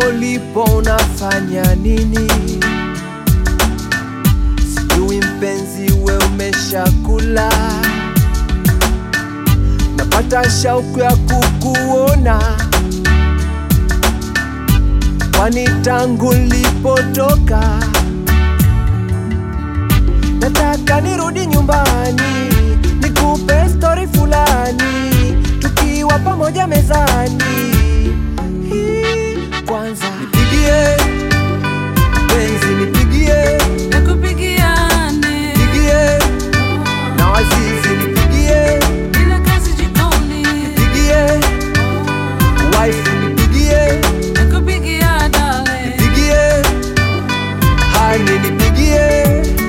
ulipo unafanya nini? Sijui mpenzi, we umeshakula? Napata shauku ya kukuona, kwani tangu lipotoka nataka nirudi nyumbani, nikupe stori fulani, tukiwa pamoja mezani. Hii, Kwanza nipigie penzi, nipigie Nakupigiane pigie na wazizi, nipigie bila kazi jikoni, pigie wife, nipigie nakupigia dale, pigie hani, nipigie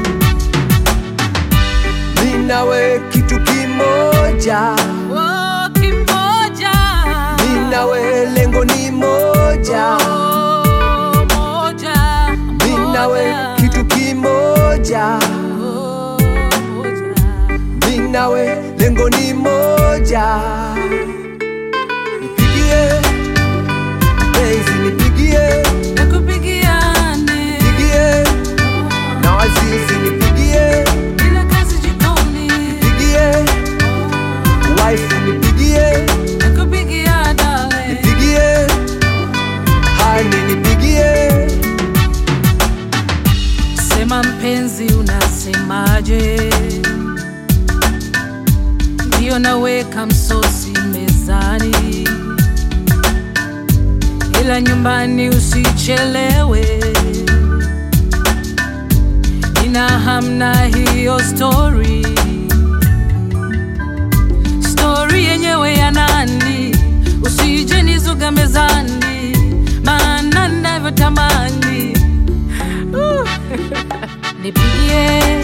mi nawe kitu kimoja, oh, kimoja mi nawe lengo ni moja, oh, moja, mi nawe moja. kitu kimoja, Oh, moja. mi nawe lengo ni moja. Nipigie penzi, nipigie Nakupigiane pigie na wazizi, nipigie bila kazi jikoni, pigie wife, nipigie nakupigia dale, nipigie hani, nipigie sema mpenzi, unasemaje? Ndio naweka msosi mezani, ila nyumbani usichelewe. Nina hamna hiyo story, story yenyewe ya nani? Usije nizuga mezani, maana navyotamani Uh. nipigie